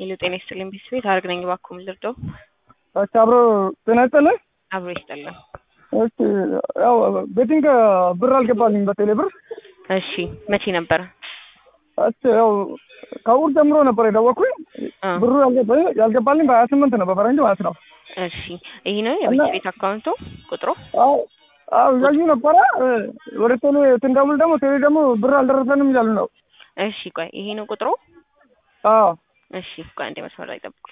ሄሎ ጤና ይስጥልኝ ቤት አርግ ነኝ። እባክዎ ምን ልርዳው? እሺ አብሮ ጤና ይስጥልኝ። አብሮ ይስጥልን። እሺ ያው ቤቲንግ ብር አልገባልኝ በቴሌ ብር። እሺ መቼ ነበረ? እሺ ያው ከእሑድ ጀምሮ ነበር የደወልኩኝ። አ ብሩ ያልገባልኝ ያልገባልኝ በሀያ ስምንት ነው በፈረንጅ ማለት ነው። እሺ ይሄ ነው የቤት ቤት አካውንቱ ቁጥሩ? አዎ አዎ እያዩ ነበረ። ወደ ቴሌ ስንደውል ደግሞ ቴሌ ደግሞ ብር አልደረሰንም እያሉ ነው። እሺ ቆይ ይሄ ነው ቁጥሩ? አዎ እሺ ቆይ አንዴ መስመር ላይ ጠብቁ።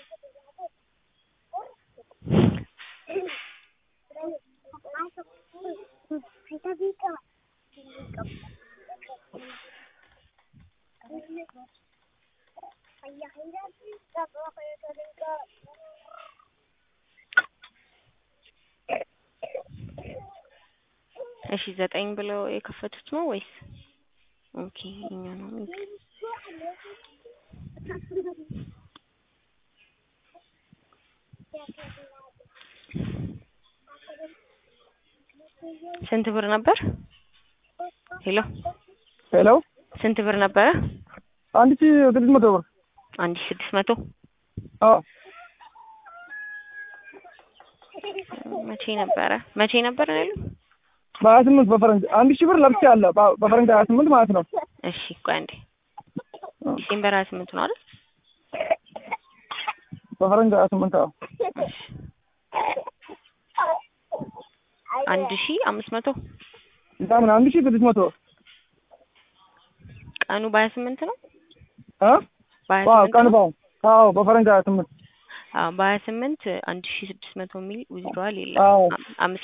እሺ ዘጠኝ ብለው የከፈቱት ነው ወይስ? ኦኬ እኛ ነው ስንት ብር ነበር? ሄሎ ሄሎ ስንት ብር ነበረ? አንድ ሺህ ስድስት መቶ ብር አንድ ሺህ ስድስት መቶ አዎ መቼ ነበረ? መቼ ነበረ ነው ያሉት? በሀያ ስምንት በፈረንጅ አንድ ሺህ ብር ለብቻ አለ በ- በፈረንጅ ሀያ ስምንት ማለት ነው። እሺ ቆይ አንዴ ዲሴምበር ሀያ ስምንት ነው አይደል? በፈረንጅ ሀያ ስምንት አዎ እሺ አንድ ሺህ አምስት መቶ ምን አንድ ሺህ ስድስት መቶ ቀኑ በሀያ ስምንት ነው? እ በሀያ ዋው ስምንት ቀን ነው? ባው አዎ በፈረንጅ ሀያ ስምንት አዎ በሀያ ስምንት አንድ ሺህ ስድስት መቶ የሚል ዊዝድሮዋል የለም። አዎ አም- አምስት